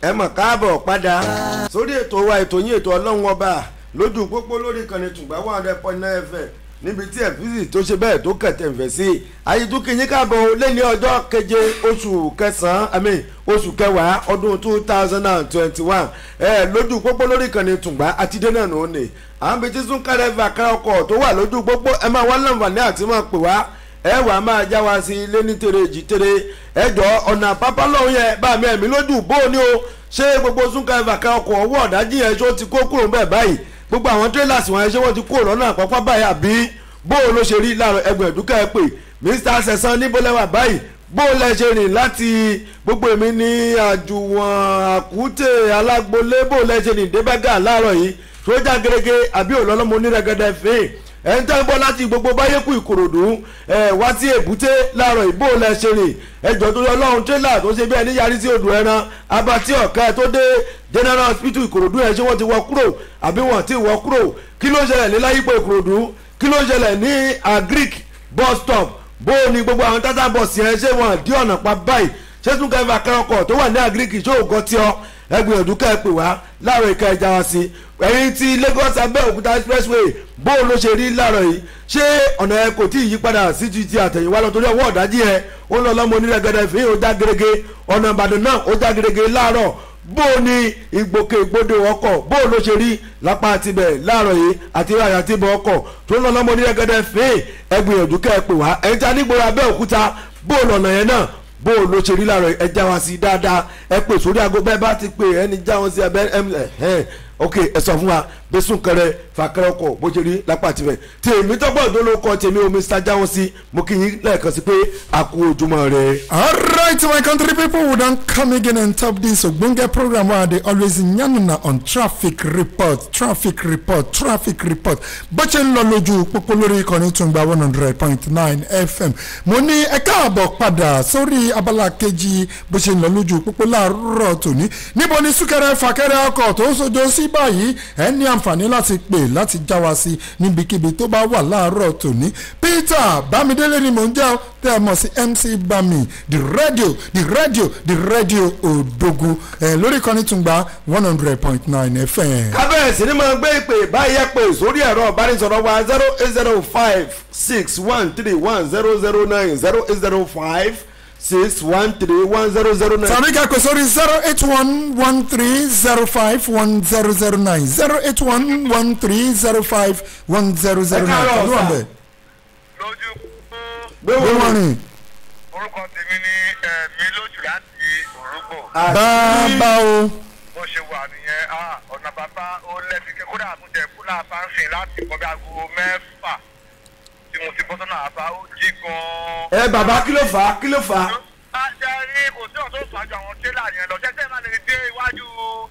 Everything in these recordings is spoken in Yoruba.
ẹ mọ̀ káàbọ̀ padà sórí ètò wa ètò yín ètò ọlọ́run ọba lójú pópó lórí ìkànnì tùgbà one hundred point nine fm níbi tí ẹ̀fíìsì tó ṣe bẹ́ẹ̀ tó kẹ̀tẹ̀ ń fẹ̀ sí ayédúkìyín káàbọ̀ lé ní ọjọ́ keje oṣù kẹsàn-án àmì oṣù kẹwàá ọdún two thousand and twenty one ẹ lójú pópó lórí ìkànnì tùgbà àti dènà nù ní àwọn bíi tí súnkẹrẹ fàkà ọkọ̀ tó wà lójú pópó ẹ máa wá láǹfààní àti máa pè wá ẹ wàá máa já wa sí ilé ní tere èjì tere ẹ jọ ọ̀nà pápá lọ́hún yẹn bá mi ẹ̀mí lójú bó o ní o ṣé gbogbo súnkẹrẹ fàkà ọkọ̀ ọwọ́ ọ̀dájú yẹn ṣó ti kó kúrò bẹ́ẹ̀ báyìí gbogbo àwọn tírélàsì wọn yẹn ṣé wọ́n ti kúrò lọ́nà àpapọ̀ báyìí àbí bó o ló ṣe rí láàrọ̀ ẹgbẹ̀rún ẹ̀dúkẹ́ ẹ pè mr sẹ̀sán níbólẹ́wà báyìí bó o lẹ ṣe rìn láti gbogbo èmi ní àjùwọ̀n àkútè alágbolé bó o lẹ ṣe rìn débẹ́gà láàárọ̀ yìí sójà gẹ́gẹ́ àbí òlọ́lọ́mọ onírẹ́gẹ́dẹ́ fèé ẹ̀ ń tẹ́ ń bọ́ láti gbogbo báyẹ̀kú ìkòròdú ẹ̀ wá sí èbúté láàárọ̀ ìbò lẹ ṣe rìn ẹjọ́ tó yọ ọlọ́run tírélà tó ṣe bí ẹni yarí sí odò ẹran abatí ọ̀ká ẹ̀ tó dé general hospital ìkòròdú ẹ̀ ṣé wọ́n ti wọ kúrò àbí wọ́n ti wọ kúrò kí ló ṣẹlẹ̀ ní láyípo ìkòròdú kí ló ṣẹlẹ̀ ní agric bus stop bó o ní gbogbo àwọn tata bọ̀sì ẹ̀ ṣé wọ́n dí ọ̀nà pa báyìí ṣé tún kẹfà kẹrọkọ̀ tó wà ní agric ṣó ògọ́ tí ọ ẹgbìyànjú ká ẹ pè wá láàárọ̀ ìka ẹja wa sí ẹ̀yìn ti Lagos Abẹ́òkúta expressway bó o ló ṣe rí láàárọ̀ yìí ṣé ọ̀nà ẹ kò tí ì yípadà sí ti ti àtẹ̀yìnwá lọ torí ọwọ́ ọ̀dájí ẹ ó lọ lọ́mọ onírẹ̀gẹ́dẹ́ fi ó já gerege ọ̀nà Ìbàdàn náà ó já gerege láàárọ̀ bó o ní ìgbòkègbodò ọkọ̀ bó o ló ṣe rí lápá tibẹ̀ láàárọ̀ yìí àti ráyà tibẹ̀ ọkọ̀ tó lọ lọ́mọ onírẹ̀gẹ́dẹ́ fi ẹgbìyànjú ká ẹ pè wá ẹ̀yìn tí a nígboro Abẹ́òkúta bó o lọ̀nà yẹn náà bó o ló ṣe rí láàárọ̀ ẹ já wa sí dáadáa ẹ pè sórí aago bẹ́ẹ̀ bá ti pè ẹni já wọn sí abẹ́ ẹ ok ẹ sọ fún wa bẹ́sùn kẹrẹ fàkẹrẹ ọkọ̀ bó ṣe rí lápá tirẹ̀ tí èmi tọ́gbọ́n tó ló kọ́ tèmi omi sájà wọn sí mo kì í lẹ́ẹ̀kan sí pé a kú ojúmọ́ rẹ. alright my country people we don come again on top this ogbonge program wey i dey always yanuna on traffic report traffic report traffic report bó ṣe ń lọ lójú pópó lórí ìkànnì tùǹgbà one hundred point nine fm mo ní ẹ káàbọ̀ padà sórí abala kejì bó ṣe ń lọ lójú pópó láàárọ̀ tòní níbo ni súnkẹrẹ fàkẹrẹ ọkọ̀ tó ń sojo sí báyìí ẹ ní àǹfààní láti pè láti já wa sí níbikíbi tó bá wà láàárọ̀ tòní peter bámidélé ni mò ń jẹ́ tẹ́ ẹ mọ̀ sí mc bami the radio the radio the radio òdogun ẹ lórí kan ní tùngbà one hundred point nine fm. kábẹ́ẹ̀sì ni mo gbé ìpè báyẹ̀ pé sórí ẹ̀rọ ìbánisọ̀rọ̀ wa zero eight zero five six one three one zero zero nine zero eight zero five six one three one zero zero nine. tàbí kẹ́kọ̀ọ́ sórí zero eight one one three zero five one zero zero nine zero eight one one three zero five one zero zero nine káàárọ̀ tàbí wà sà. bẹ́ẹ̀. lójú gbé gbé wọn rìn orúkọ tèmi ní ẹ̀mí lójú láti òrùgbò bàbá o bó ṣe wà nìyẹn ah, ọ̀nà bàbá ó lẹ́bi kí kódà àmújẹ kúlà bá ń sìn láti kọ́ bí aago mẹ́fà tí mo ti bọ́ sọ́nà àbá ó jí gan-an. ẹ bàbá kí ló fà á kí ló fà á. ajá rí kò sí ọ̀tún ìfàjọ àwọn tẹ́lá yẹn lọ jẹ́jẹ́ máa lè dé iwájú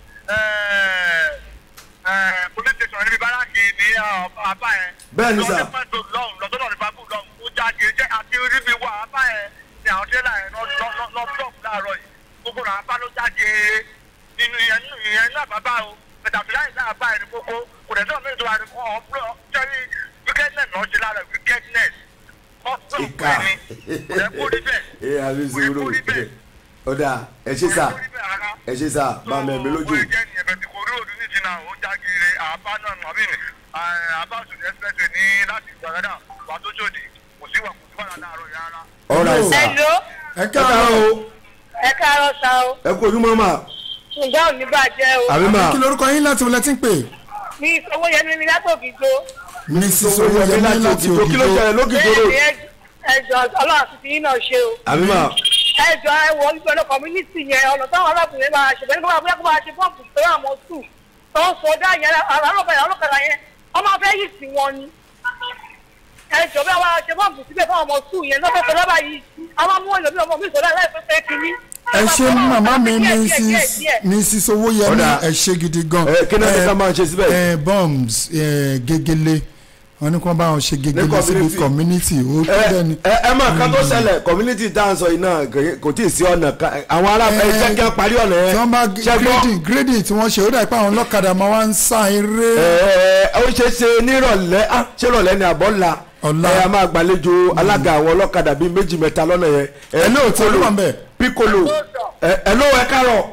police station níbi báràkì ní àbá yẹn. Bẹ́ẹ̀ ni sà. lọ́dún pẹ̀lú lọ́hùn lọ́dún ní bábù lọ́hùn ó jáde jẹ́ àti ríbi wà àbá yẹn ni àwọn tẹ́lá yẹn lọ blọọkù láàárọ̀ yìí gbogbo náà àbá ló jáde nínú ìyẹn nínú ìyẹn náà bàbá o pẹ̀tàfíà yìí náà àbá yẹn ní gbogbo kò dẹ̀ sọ̀rọ̀ méjì wà ní kọ́ ọ̀ blọ jẹ́rí wickedness náà ṣe lára wickedness ìka ẹ àbí zero ọ̀dà ẹ ṣe sà ẹ ṣe sà bá mi ẹ̀mí lójú. ó jẹ́ ní ẹ̀bẹ̀ tí kò rí òdú ní jìnnà ó jágere àbá náà nù àbí ní àbá òṣèlú expressway ní láti ìgbàgádà wà tó jòdì kò sí wà kò sí wà láàárọ̀ yàrá. ọ̀rà ìsà Hello, ẹ ẹ káàárọ̀ káàárọ̀ o ẹ káàárọ̀ sa o. ẹ kú ojúmọ́ mà Ǹjẹ́ ò ní bàjẹ́ o? àbí mà kí lorúkọ yín láti wọlé tí ń pè Ní ìfowó yẹn ní látòkì gbó. mrs owó yẹmí owóyẹmí láti láti òkìtó kí ló òkìtó ṣẹlẹ̀ lókìtó rò Bẹ́ẹ̀ni ẹjọ́ ọlọ́run àti tiyín náà ṣe o. àbí mà Ẹjọ́ ẹ wọ nípa ọ̀nà community yẹn ọ̀nà táwọn arábìnrin máa ṣe bẹ́ẹ̀ ni kó máa kó máa ṣe bọ́ọ̀bù tó àwọn sùn tó ń sọdá yẹn alọ́kadà alọ́kadà yẹn wọ́n máa fẹ́ yìí sí wọn ni. Ẹjọ́ bí àwọn ṣe bọ́ọ̀bù síbẹ̀ fún ọmọ sùn yẹn lọ́fẹ̀ẹ́ sọdá báyìí àwọn mú ẹlòmíì ọmọ mi sọdá láìpẹ́ kínní. ẹ ṣe màmá mi Díẹ̀, díẹ̀, díẹ̀, mrs díẹ̀. mrs owóyẹmí Ọ̀dà. ẹ ṣe gidi gan ẹ kí náà ní ká máa ṣe síbẹ̀. ẹ bombs ẹ gegele wọn ní kí wọn bá wọn ṣe gegele community. síbi community ó tó ẹ dẹni. ẹ ẹ mà ká tó ṣẹlẹ̀ community tá à ń sọ yìí náà kò- kò tí ì sí ọ̀nà kan àwọn ará ẹ jẹ́ kí wọ́n parí ọ̀nà tí yẹn wọ́n bá ṣe gbọ́ grading grading tí wọ́n ṣe ó dà pé àwọn ọlọ́kadà máa wá ń sá eré. ẹ ó ṣe é ṣe nírọ̀lẹ́ á ṣé rọ̀lẹ́ ni àbọ̀ ńlá Ọ̀la. ẹ a máa gbàlejò alága àwọn ọlọ́kadà bíi méjì mẹ́ta lọ́nà yẹn. Ẹ lóòótọ́ ló wà ń bẹ̀. piccolo ẹ ẹ ló ẹ kárọ̀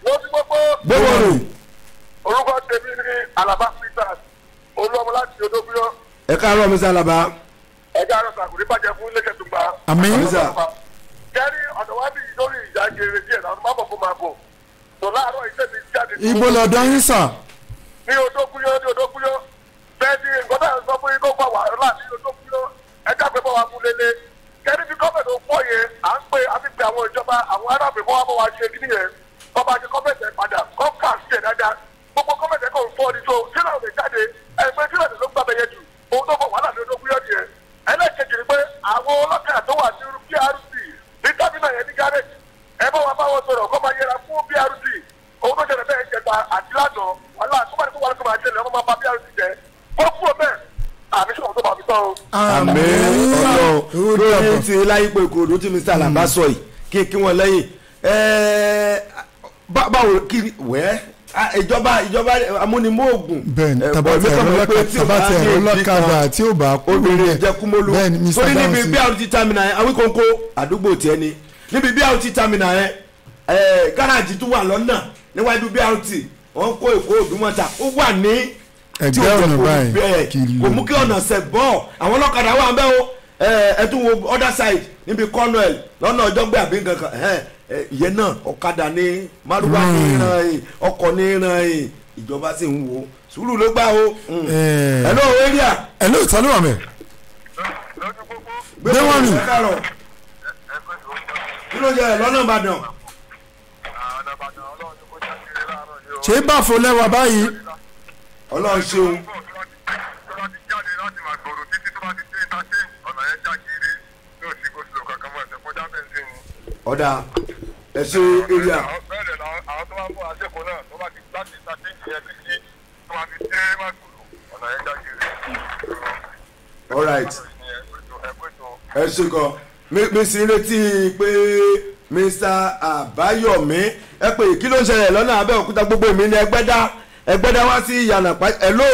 tó ti gbogbo gbówó rò orúkọ tèmi ní alaba peters olúọmọ láti odóbíyọ ẹ káàárọ̀ mi sálàbà ẹjẹ àròsà kò ní bàjẹ́ fún iléeṣẹ́ tó gba. Àmín. Àmísà. kẹ́rí ọ̀dọ̀ wá bí lórí ìjà gèrè díẹ̀ náà má bọ̀ fún máa bọ̀ tó láàárọ̀ iṣẹ́ mi jáde. ibo lọ́dọ̀ yín sà ní odókúyọ́ ní odókúyọ́ bẹ́ẹ̀ ni nǹkan tá à ń sọ fún yín tó fà wàhálà ní odókúyọ́ ẹjẹ́ àgbẹ̀ bá wa mú lélẹ̀ kẹ́rí bí gọ́ọ̀mẹ̀ tó pọ̀ yẹn à ń pè á fi pe àwọn ìjọba àwọn arábìnrin fún wa bọ́ wa ṣe kí nìyẹn kọ́ba ṣe gọ́ọ̀mẹ̀tì ẹ̀ padà kọ́ọ̀kà sí ẹ̀ dáadáa gbogbo gọ́ọ̀mẹ̀tì ẹ̀ kò ń fọ́ ni tó sílẹ̀ òde jáde ẹgbẹ́ sílẹ̀ ló ń gbàgbẹ́ yẹn jù ohun tó fọ wàhálà ní odókúyọ́ nìyẹn ẹlẹ́kejì ni pé àwọn ọlọ́kadà tó wà ní prc ní tábìlì yẹn ní gárẹ́jì ẹ bá wa bá wọn sọ̀rọ̀ kó máa yẹra fún prc òun tó ṣẹlẹ̀ bẹ́ẹ̀ jẹta àti lánàá wàhálà tó bá ní kó wàhálà tó máa ṣẹlẹ̀ ọmọ máa bá prc jẹ kó kúrò bẹ́ẹ̀ àmì sọ̀rọ̀ tó máa fi tán o. àmì ọlọ́run lórí ti láyípo ìkòròdú tí mr alaba sọ yìí kí kí wọ́n lẹ́yìn ẹ̀ẹ́ bá- báwo kí wẹ́ ah, ìjọba ìjọba amúnimóògùn bẹ́ẹ̀ni eh, tabatẹ bọ̀ mí kàn mọ̀ pé tí ò bá tabatẹ ní ìdí ọlọ́kadà kan, tí ó bá kú obìnrin lórí ẹ̀. jẹkumolu bẹ́ẹ̀ni mr torí níbi dawson bí àwọn ti tamina yẹn awíkóńkó àdúgbò tiẹ̀ ni níbi bí àwọn ti tamina yẹn ẹ̀ gáràjì tó wà lọ́nà níwájú bí àwọn ti wọ́n kó èkó òdùmọ̀ta ó wà ní tí Ẹgbẹ́ ò jẹ́ ọ̀nà kó báyìí, bẹ́ẹ̀ kìlọ̀. kò mú kí ọ̀nà sẹ̀ bọ́ àwọn ọlọ́kadà wà ń bẹ́ o ẹ ẹ tún wo other side níbi cornwell lọ́nà ọjọ́gbé àbí nǹkan kan ẹ ẹ ìyẹn náà ọ̀kadà ní márùwá ní Hmm. ìran yìí ọkọ̀ ní ìran yìí ìjọba sì ń wo sùúrù ló gbà o. Eh. ẹ ló area ẹ ló ta ló wà mẹ́ lójú gbogbo gbé Gbé wọn rìn. ẹ káàárọ̀ ẹgbẹ́ tó ń bọ̀ kí ló jẹ lọ́nà ìbàdàn àwọn ọ̀dàbàdàn ọlọ́run ní kó ṣàkiri láàárọ̀ yìí o. ṣé báfo lẹ́wà báyìí ọlọ́run ṣeun tó bá ti jáde láti máa gbòòrò títí tó bá ti dé ìtàṣe ọ̀nà yẹn já kiri yóò sí kó sílò kankan mọ́ ẹ̀sẹ̀ kọjá bẹ́ẹ̀ ní. ọ̀dà ẹ ṣe area bẹ́ẹ̀ dẹ̀ làwọn àwọn tó bá ń bọ̀ àṣekò náà tó bá ti láti ìtàṣe ìyẹn títí tó bá ti dé máa gbòòrò ọ̀nà yẹn já kiri. alright ẹgbẹ́ tó ẹ ṣe gan mi mi sì ń retí pé mr àbáyọ̀mí ẹ pé kí ló ń ṣẹlẹ̀ lọ́nà abẹ́òkúta gbogbo mi ní ẹgbẹ́dá ẹgbẹ́dá wá sí ìyànà pa ẹ ló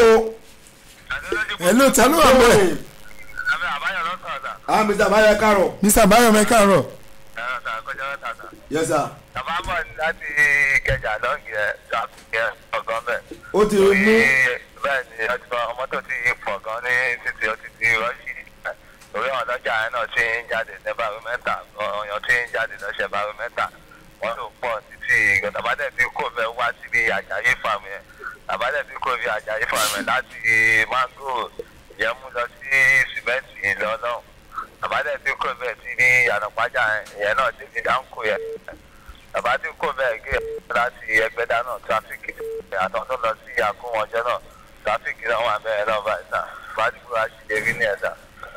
ẹ ló ta ló wà mẹ́ abẹ́ àbáyọ̀ lọ́sàn àdá ah mr àbáyọ káàrọ̀ mr bayomi káàárọ̀ ẹ̀rọ tà kọjá lọ́sàn àdá. yes sir tàbá bọ̀ láti kẹjà lọ́ọ̀gì ẹ̀ ṣàkíyẹ ọ̀gán bẹ̀. ó ti mú bẹ́ẹ̀ ni ọtí ọmọ tó ti pọ̀ gan ní títí ó ti di rọ́ọ̀ṣì torí àwọn ọlọ́jà yẹn náà ti ń jáde ní bàrúmẹ́tà ọ̀yàn ti ń jáde lọ́sẹ̀ bàrúmẹ́tà wọ́n ló pọ̀ títí tàbádẹ́ tí kò fẹ́ wá síbi àjàyè fàmì ẹ̀ tàbádẹ́ tí kò fi àjàyè fàmì láti mango yẹn mú lọ sí sìmẹ́ǹtì ìlọ́nà tàbádẹ́ tí kò fẹ́ sí ní ànàpájà yẹn náà ti fi dáńkò yẹn bàbá tí kò bẹ́ẹ̀ gé láti ẹgbẹ́dá náà tráfíkì àtọ́ tó lọ sí àkúnwọ́jọ́ náà tráfíkì náà wà bẹ́ẹ̀ náà báyìí náà fàdúgbò àṣìlérí ní ẹ̀dá.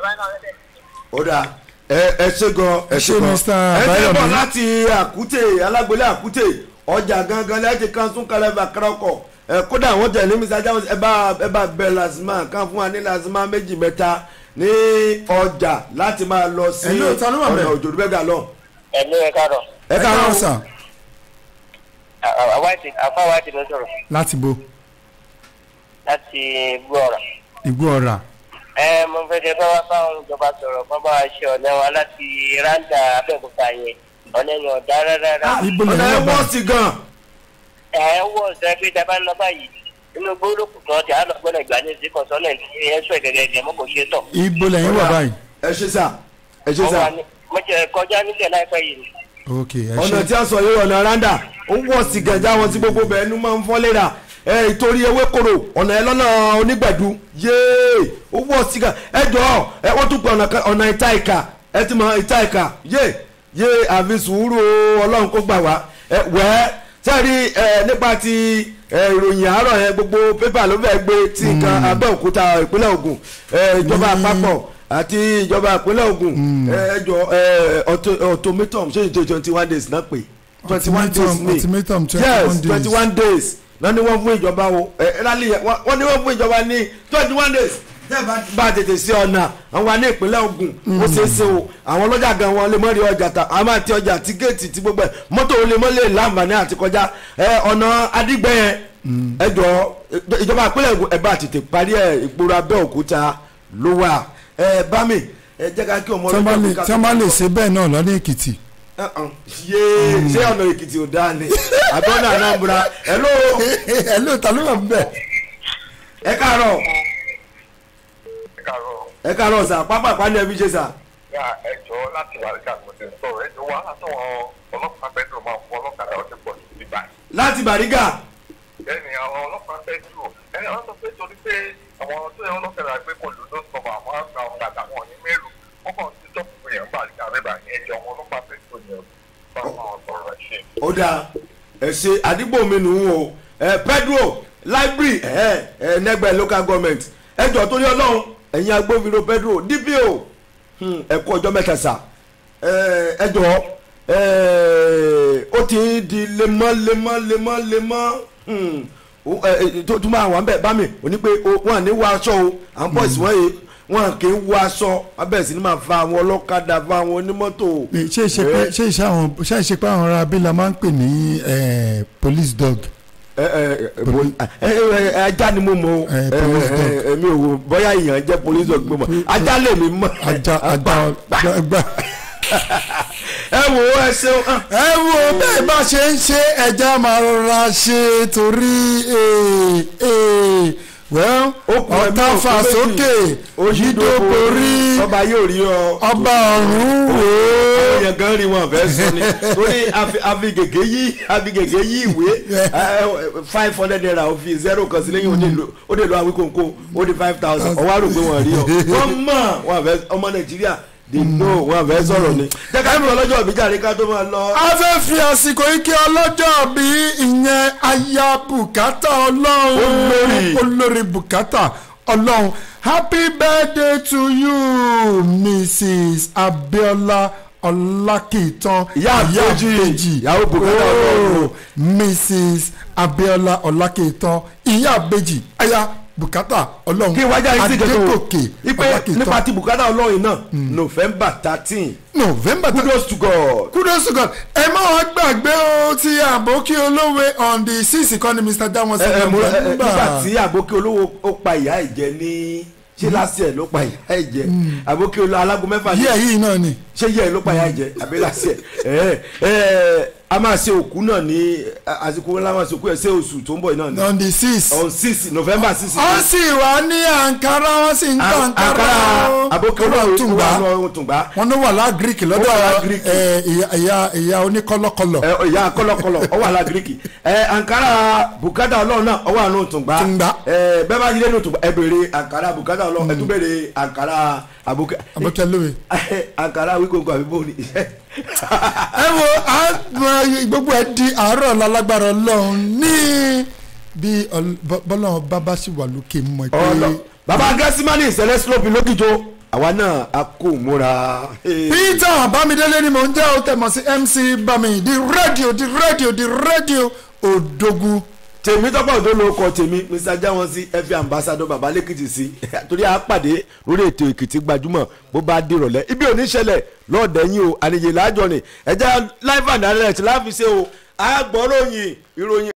ó dà ẹ ẹ ṣe gan ẹ ṣe ṣé gan Mr. ẹ ti Àbáyọ̀mí? bọ̀ láti àkútè alágbélé àkútè ọjà gangan lẹ́yìn kan tún kalẹ̀ bá kárọ̀kọ̀ ẹ kódà wọ́n tẹ̀lé mr ajáwọ́ ẹ bá ẹ bá bẹ lazima kan fún wa ní lazima méjì mẹ́ta ní ọjà láti máa lọ sí Hello, ta ló wà ọ̀nà ńbẹ̀? òjò bẹ́gà lọ. ẹ̀lú ẹ̀ káàrọ̀ ẹ káàárọ̀ sà àwáìtì àfáwáìtì ló sọ̀rọ̀ láti bo láti gbọ́ ọ̀rọ̀. ìgbó ọ̀rà ẹ mo fẹ́ kẹ́ bá wá báwọn ìjọba sọ̀rọ̀ kọ́ bá wa ṣe ọ̀nà wa láti ráńdà abẹ́òkúta yẹn ọ̀nà yẹn ọ̀dá rárá. ibo lè ọ̀nà ẹ wọ́n bá wọ́n sí gan. ẹ wọ ọ̀sẹ̀ pé tá a bá ń lọ báyìí inú gbólókù kan tí a lọ gbọ́dọ̀ ìgbà ní ìsìnkàn sọ́nà ẹ̀ sọ ìgẹ̀gẹ̀ mọ́ kò ṣe tọ̀. ibo lẹ́yìn wà báyìí ẹ ṣe sà ẹ ṣe Wọ́n sà wà ní- mo jẹ kọjá nílẹ̀ láìpẹ́ yìí ni. ok ẹ ọ̀nà ṣe tí a sọ yìí ọ̀nà randa ó wọ̀ sí gẹ̀ẹ́jà wọn tí gbogbo bẹ̀ẹ́ nu máa ń fọ́ léra ẹ ìtorí ewé koro ọ̀nà ẹ lọ́nà onígbẹ̀dú yéé ó wọ̀ sí gẹ̀ ẹ jọ ẹ wọ́n tún pé ọ̀nà kan- ọ̀nà ìta ìka ẹ ti mọ ìta ìka yéé yéé àfi sùúrù o, ọlọ́run kó gbà wá ẹ wẹ́ẹ́ sẹ́ẹ̀rí ẹ nípa ti ẹ ìròyìn àárọ̀ yẹn gbogbo pépà ló fẹ́ gbé tí nǹkan abẹ́òkúta ìpínlẹ̀ Ògùn ẹ ìjọba àpapọ̀ àti ìjọba ìpínlẹ̀ Ògùn ẹ ẹ jọ ẹ automatum ṣé ìjọ twenty one days náà pé twenty one days Ultimatum- ni ultimatum 21 yes days. twenty one days náà ni wọ́n fún ìjọba o ẹ rálí yẹn wọ́n wọ́n ní wọ́n fún ìjọba ní twenty one days tẹ́ bá bá tètè sí ọ̀nà àwọn ní ìpínlẹ̀ Ògùn ó ṣeé ṣe o àwọn ọlọ́jà gan wọn lè mọ́ rí ọjà ta àwọn àti ọjà àti géètì ti gbogbo ẹ̀ mọ́tò ó lè mọ́ lè láǹfààní àti kọjá ẹ ọ̀nà adigbẹ́ yẹn ẹ jọ ìjọba ìpínlẹ̀ Ògùn ẹ bá tètè parí ẹ ìgboro Abẹ́òkúta ló wà ẹ bá mi ẹ jẹ́ ká kí ọmọ tí wọ́n bá lè ọlọ́jà tí wọ́n bá lè ṣe bẹ́ẹ̀ náà lọ́dún èkìtì Uh-uh. yéé ṣé ọ̀nà èkìtì ò dáa ni àbọ̀nà anambra hello ẹ ló ta ló wà ń bẹ̀. ẹ káàárọ̀ ẹ káàárọ̀ ẹ káàárọ̀ sà pápá ìpàdé ẹbí ṣe sà. yà ẹ jọ láti wà nígbà tó ti sọ̀rọ̀ ẹ jọ wá látọ̀wọ́ ọlọ́pàá bẹ́ẹ̀dùn máa fún ọlọ́kadà ọtí pọ̀ sí ibà láti bàrígà ẹni àwọn ọlọ́pàá bẹ́ẹ̀dùn ẹni àwọn sọ pé torí pé àwọn tó yẹ ọlọ́kadà gbé kò lò ló sọ̀rọ̀ àwọn àgbà ọ̀kadà wọn ní mẹ́rù wọ́n kàn ti tọ́pù yẹn bá àgbà rẹ̀ ní ẹjọ́ àwọn ọlọ́pàá bẹ́ẹ̀dùn yẹn bá wọn sọ̀rọ̀ ṣe. ó dáa ẹ ṣe àdìgbò mi nù ú o ẹ pedro library ẹ ẹ nẹgbẹ local government ẹ jọ torí ọlọ́run ẹ̀yin agbófinró pedro dpo hmm, ẹ kú ọjọ́ mẹ́ta sà ẹ ẹ jọ ẹ ó ti ń di lemọ́ lemọ́ lemọ́ lemọ́ hmm, ó- ẹ, ẹ, tó tún máa wà ń bẹ̀ bá mi ò ní pé o- wọn à ní wọ aṣọ o àwọn boys wọ́n yìí wọn kì í wọ aṣọ abẹ́ sí ni máa fa àwọn ọlọ́kadà fa àwọn onímọ́tò. ṣé ìṣe pé ṣé ìṣe àwọn ṣé ìṣe pé àwọn ará abẹ́là máa ń pè ní eh, police dog. ẹ ẹ ẹ poli- ẹ ẹ ẹ ajá ni mo mọ o Eh, ẹ police ẹ dog. ẹ mi ò wo bóyá èèyàn jẹ police dog gbọmọ ajá lè mi mọ. ajá ajá gbà. ẹ wo ẹ ṣeun hàn. ẹ wo bẹ́ẹ̀ bá ṣe ń ṣe ẹja máa rọra ṣe torí eh, eh, well Okùn ẹ̀mí ọ̀tá òkú fà méjì. sókè yídó borí ọba yóò rí ọ. ọba ọ̀run wò ó. èèyàn gan rí wọn fẹ́ sọ ni torí àfi- àfigègé yí àfigègé yí ìwé five hundred naira ó fi zero kan sí lẹ́yìn ó dé lo- ó dé lo àwíkòǹkò ó di five thousand ọwọ́ àrògbé wọn rí ọ wọ́n mọ̀ wọn fẹ́ ọmọ nàìjíríà they know wọn fẹ́ sọ̀rọ̀ ni jẹ́ ká ìmọ̀ ọlọ́jọ́ ìbíjà rí ká tó máa lọ. a fẹ́ fi àsìkò ike ọlọ́jọ́ bí ìyẹn aya bùkátà ọlọ́run Olórí. olórí bùkátà ọlọ́run happy birthday to you mrs abiola ọlákìtàn Ìyá Àbèjì, ìyàwó bùkátà ọlọ́run. Oh, mrs abiola ọlákìtàn ìyá àbèjì aya bùkátà ọlọ́run kí wájà yìí sì kẹ́kọ̀ọ́ adégòkè ipe nípa ti bùkátà ọlọ́run náà november thirteen november kudos to god. kudos to god ẹ má wá gbàgbé o ti àbókí olówe on the six ìkọ́ni mr dáwọn sí ẹ ẹ mo ẹ ẹ nígbà november tí àbókí olówó ó pa ìyá ẹ̀ jẹ ní ṣé last year ló pa ìyá ẹ̀ jẹ àbókí olówó alágo mẹ́fà ní yíyẹ yìí náà ni ṣé yẹ ẹ ló pa ìyá ẹ̀ jẹ àbí last year ẹ ẹ a máa ṣe òkú náà ní àsìkò ńlá máa ṣe òkú ẹ̀ ṣé oṣù tó ń bọ̀ yìí náà ní on the six on six november six. wọ́n sì wá ní àǹkárá wọ́n sì ń ta àǹkárá o. àbókí Ó wà olówó Tùngbá. ó wà ní Tùngbá wọ́n ló wà lágíríkì Ó wà lọ́dọ̀ lágíríkì. ẹ, ìyá ìyá ìyá oníkọ́lọ́kọ́lọ́ ẹ ìyá kọlọkọlọ ọwọ àlà gíríkì ẹ ankara bùkátà ọlọ́run náà ọwọ àánú tùngbà Tùngbà. ẹ bẹ́ẹ̀ bá yí lẹ́nu tùngbà ẹ béèrè ankara bùkátà ọlọ́run ẹ tún béèrè ankara àbùkà àbókí olówe. ankara wíkóńkó àbí bóni. ẹ wo a mọ gbogbo ẹ di àárọ̀ lálágbára ọlọ́run ní bí ọl- bọ́- bọ́lọ́run bábá sì wà lókè mọ̀ pé ọlọ baba gẹ́símánì ìṣẹ̀lẹ̀ slope lókìjọ àwa náà a kò múra. peter bámidélé ni mò ń jẹ́ ó tẹ̀mọ̀ sí mc bami di rédíò di rédíò di rédíò òdògún tèmi tọ́pọ̀ tó ló kọ tèmi mr jáwọn sí ẹ̀fẹ̀ ambassadọ baba lẹ́kìtì sí torí a pàdé lórí ètò èkìtì gbajúmọ̀ bó bá dìrọ̀lẹ́ ibi ò ní ṣẹlẹ̀ lọ́ọ̀dẹ̀ yín o àníyè láàjọ ni ẹ̀jẹ̀ live and direct láfi ṣe o àgbọ̀ròyìn ìròyìn.